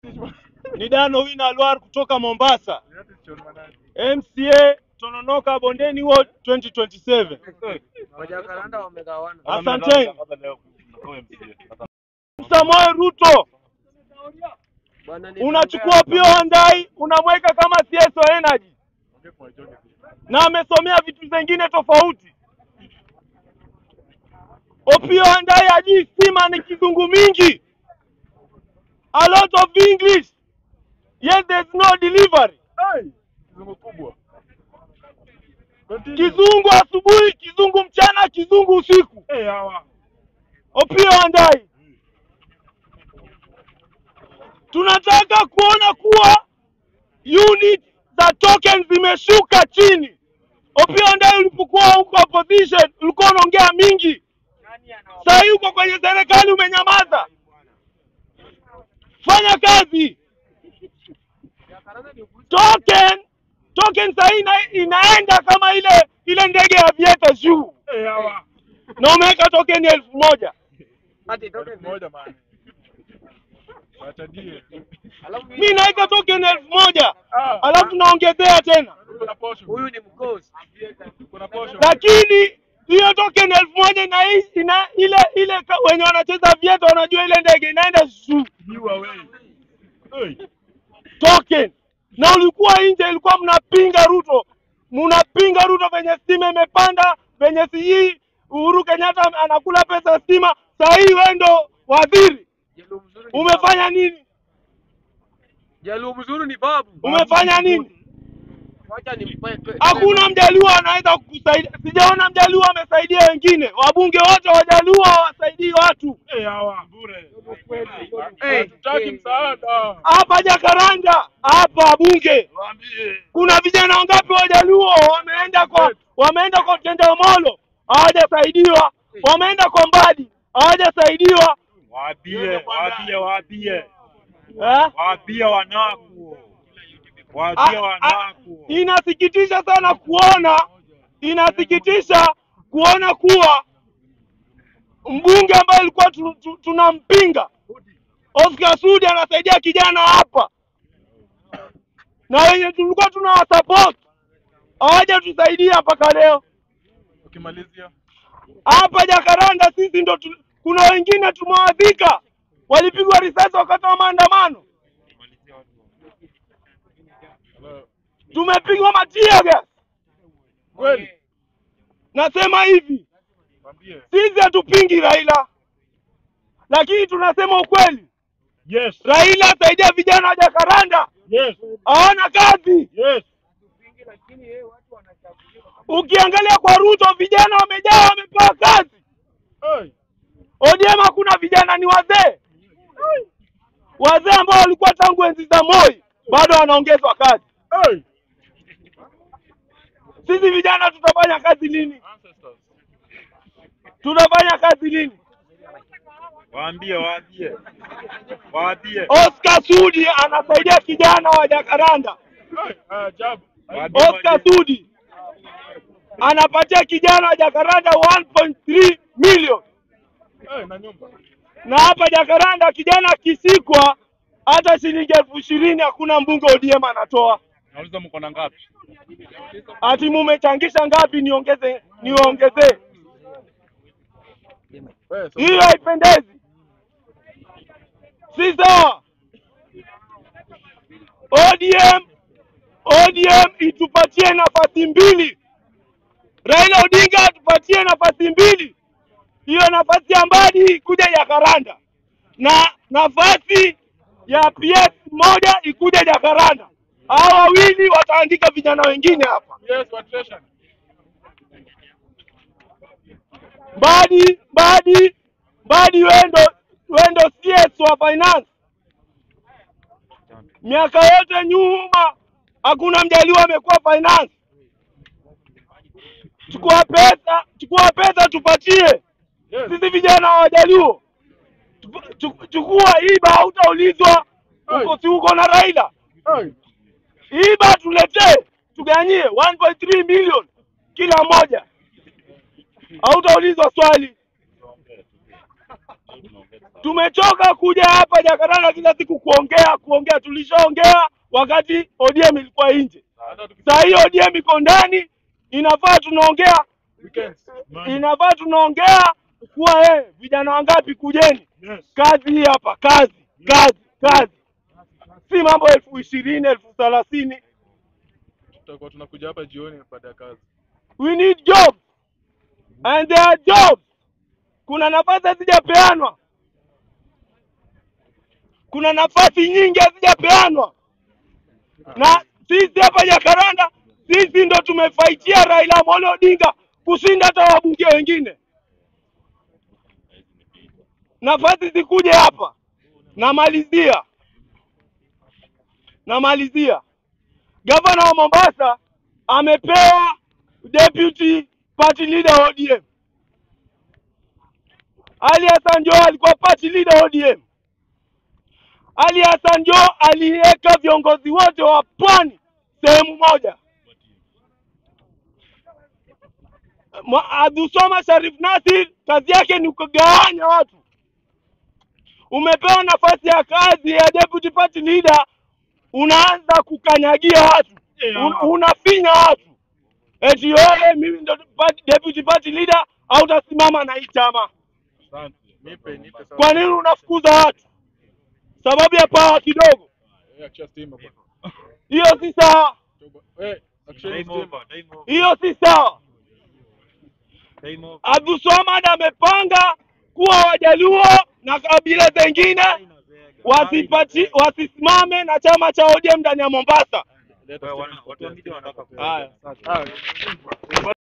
Ni Dano Wina Alwar kutoka Mombasa, MCA Tononoka Bondeni Ward 2027. Wajakaranda wamegawana. Asanteni. Samoei Ruto Bwana ni unachukua Pio Handai unamweka kama CS wa Energy na amesomea vitu zingine tofauti. Opio Handai hajui stima ni kizungu mingi, a lot of English yet there's no delivery. Kizungu kubwa. Kizungu asubuhi, kizungu mchana, kizungu usiku. Eh, hawa. Opio Handai, tunataka kuona kuwa unit za token zimeshuka chini. Opio Handai, ulipokuwa huko opposition ulikuwa unaongea mingi, saa hii uko kwenye serikali umenyamaza. Fanya kazi. Token token saa hii ina, inaenda kama ile ile ndege ya Vieta juu, Eh, hawa. na umeweka token elfu moja Ati toke Elfu moja man. Wacha die. Alafu mi naweka token elfu moja Ah. alafu naongezea tena, Kuna posho. huyu ni mkosi. Kuna posho. lakini hiyo token elfu moja ina, ina ile ile ka- wenye wanacheza Vieta wanajua ile ndege inaenda juu You away. Hey. token, na ulikuwa nje, ilikuwa mnapinga Ruto, mnapinga Ruto venye stima imepanda, venye sijui Uhuru Kenyatta anakula pesa ya stima. Saa hii wewe ndo waziri, Jaluo mzuri ni umefanya nini? babu. Jaluo mzuri ni babu. Umefanya nini? Wacha nimpeke. Hakuna mjaluo anaweza kukusaidia. Sijaona mjaluo amesaidia wengine. Wabunge wote wajaluo hawasaidii watu. Eh, hawa. Bure. Eh, Hatutaki eh. msaada. Hapa Jakaranda, hapa bunge, Waambie. kuna vijana wangapi wajaluo wameenda kwa wameenda kwa Tendamolo hawajasaidiwa, wameenda kwa Mbadi hawajasaidiwa. Waambie, waambie, waambie, Eh? waambie wanaku, Ah, waambie ah, wanaku. Inasikitisha sana kuona, inasikitisha kuona kuwa mbunge ambaye alikuwa tu, tu, tunampinga Oscar Sudi anasaidia kijana hapa, na wenye tulikuwa tunawasupport hawajatusaidia mpaka leo. Ukimalizia. Hapa Jakaranda sisi ndo tu, kuna wengine tumewadhika, walipigwa risasi wakati wa maandamano, Hello. tumepigwa matia gas. Kweli. Nasema hivi, Waambie. sisi hatupingi Raila, lakini tunasema ukweli. Yes, Raila asaidia vijana wa Jakaranda, yes, hawana kazi. yes. Ukiangalia kwa Ruto, vijana wamejaa, wamepewa kazi. Hey. ODM hakuna vijana, ni wazee, wazee ambao walikuwa tangu enzi za Moi, bado wanaongezwa kazi. Hey. Sisi vijana tutafanya kazi lini? Ancestors. Tutafanya kazi lini? Waambie, waambie, waambie, Oscar Sudi anasaidia kijana wa Jakaranda. Hey. Ah, jab. waambie Oscar waje. Sudi anapatia kijana wa Jakaranda 1.3 million, Hey, na nyumba. na hapa Jakaranda kijana akishikwa hata shilingi elfu ishirini hakuna mbunge ODM anatoa. Nauliza mko na ngapi? Ati mumechangisha ngapi? Niongeze, niwaongezee. Wewe so Hiyo haipendezi, si sawa. ODM, ODM itupatie nafasi mbili, Raila Odinga atupatie nafasi mbili, hiyo nafasi ya Mbadi ikuje Jakaranda na nafasi ya PS moja ikuje Jakaranda. Hao wawili wataandika vijana wengine hapa. yes, watration. Mbadi, Mbadi, Mbadi, wendo wendo CS wa finance. Miaka yote nyuma hakuna mjaliwa amekuwa finance. Chukua pesa, chukua pesa tupatie Yes. sisi vijana wa Wajaluo. Chuku- chuku- Chukua iba, hautaulizwa uko si uko na Raila. Hey. Iba tuletee, tuganyie 1.3 million kila moja, hautaulizwa swali. Tumechoka kuja hapa Jakaranda kila siku kuongea kuongea. Tulishaongea wakati ODM ilikuwa nje, saa hii ODM iko ndani, inafaa tunaongea Weekends. inafaa tunaongea kuwa eh, vijana wangapi kujeni Yes. kazi hii hapa, kazi kazi kazi, si mambo elfu ishirini elfu thelathini. Tutakuwa tunakuja hapa jioni baada ya kazi. We need jobs and there are jobs. Kuna nafasi hazijapeanwa, kuna nafasi nyingi hazijapeanwa, na sisi hapa Jakaranda, sisi ndo tumefaitia Raila Amolo Odinga kushinda hata wabunge wengine. Nafasi zikuje hapa. Namalizia, namalizia. Gavana wa Mombasa amepewa deputy party leader ODM. Ali Hassan Joho alikuwa party leader ODM. Ali Hassan Joho aliweka viongozi wote wa pwani sehemu moja. Mwa- Abdulswamad Sharif Nassir kazi yake ni kugawanya watu. Umepewa nafasi ya kazi ya deputy party leader, unaanza kukanyagia watu, Un, unafinya watu eti wewe, mimi ndo party- deputy party leader, au utasimama na hii chama. Asante. Nipe nipe sasa. Kwa nini unafukuza watu? Sababu ya pawa kidogo, Eh, achia stima bwana. hiyo si sawa, Toba- Eh, actually Time stima. over, time over, hiyo si sawa. time over. Abdulswamad amepanga kuwa Wajaluo na kabila zingine wasipati wasisimame na chama cha ODM ndani ya Mombasa. Leta Wewe, stima. wana- watu wa media wanataka Haya. Ah,